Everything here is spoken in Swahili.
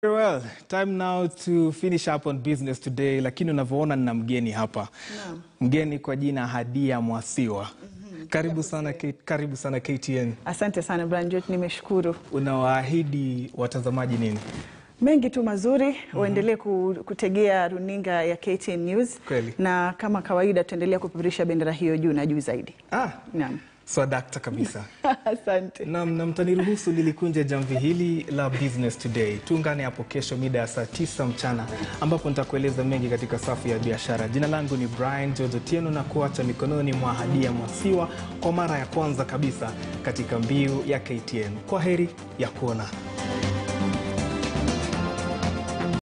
Very well. Time now to finish up on business today, lakini unavyoona nina mgeni hapa. Naam. Mgeni kwa jina Hadia Mwasiwa. Karibu sana, K- karibu sana KTN. Asante sana Brian George, nimeshukuru. Unawaahidi watazamaji nini? Mengi tu mazuri, waendelee ku- kutegea runinga ya KTN News Kweli. na kama kawaida tutaendelea kupeperusha bendera hiyo juu na juu zaidi. Ah, Naam. swadakta kabisa. Asante. Nam, na mtaniruhusu nilikunja jamvi hili la business today. Tuungane hapo kesho mida ya saa tisa mchana ambapo nitakueleza mengi katika safu ya biashara. Jina langu ni Brian George Otieno na kuacha mikononi mwa Hadia Mwasiwa kwa mara ya kwanza kabisa katika mbiu ya KTN. Kwa heri ya kuona.